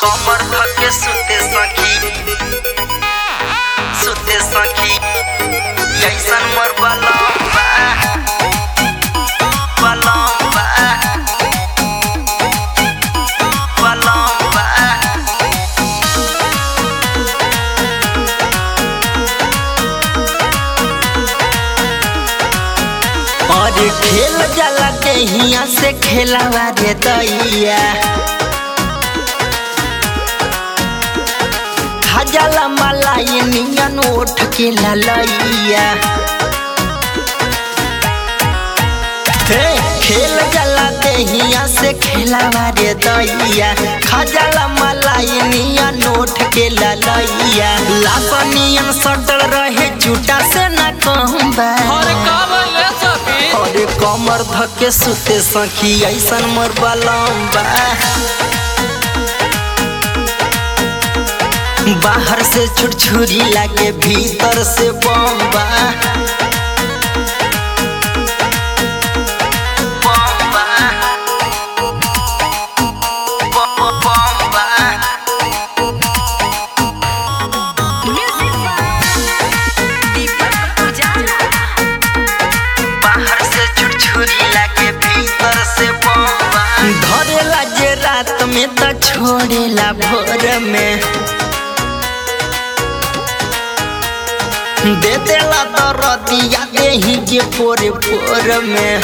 कमर धके सुते सखी सुते सखी ऐसन मोर बलम्बा बलम्बा बलम्बा और खेल जला हिया से खेलावा रे दैया हजला मलाई नियन उठ के ललैया हे खेल जला हिया से खेलावा रे दैया खजला मलाई नियन उठ के ललैया लापनियन सटल रहे झूठा से न कहूँबा अरे का बोले सखी अरे कमर धके सुते सखी ऐसन मोर बलम्बा बाहर से छुरछुरी लागे भीतर से बम्बा बम्बा ब- बम्बा बाहर से छुरछुरी लागे भीतर से बम्बा धरेला जे रात में त छोड़ेला भोर में दे देला तो रतिया देही के पोरे पोर में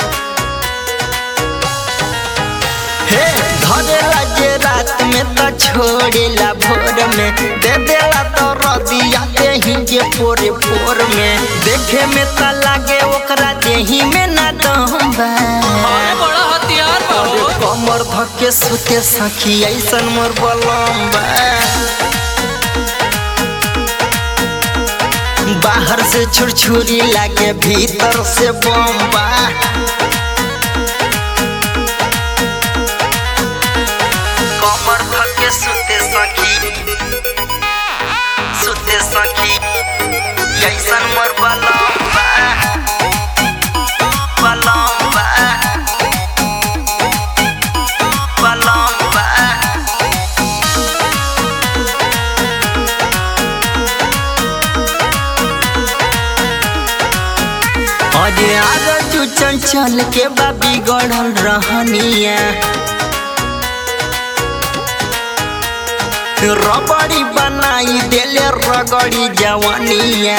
हे धरेला जे रात में त छोड़ेला भोर में दे देला तो रतिया देही के पोरे पोर में देखे में त लागे ओकरा देही में ना दम्बा अरे बड़ा हथियार बा अरे हो। कमर धके सुते सखी ऐसन मोर बलम्बा बाहर से छुरछुरी लागे भीतर से बम्बा कमर धके सुते सखी सुते सखी ऐसन मोर बलम्बा बलम्बा बलम्बा अरे आग तू चंचल के बाबी गढ़ल रहनिया रबड़ी बनाई देले रगड़ी जवानिया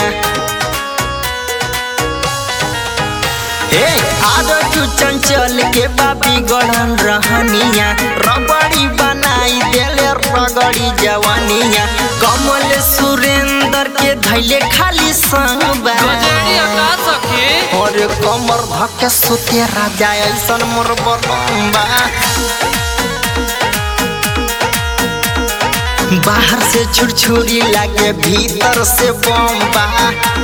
हे आग तू चंचल के बाबी गढ़ल रहनिया रबड़ी बनाई देले रगड़ी जवानिया कमल सुरेंद्र के धैले खाली संगबा गजेड़िया का सखी और कमर धके सुते राजा ऐसन मोर बलम्बा बाहर से छुरछुरी लागे भीतर से बम्बा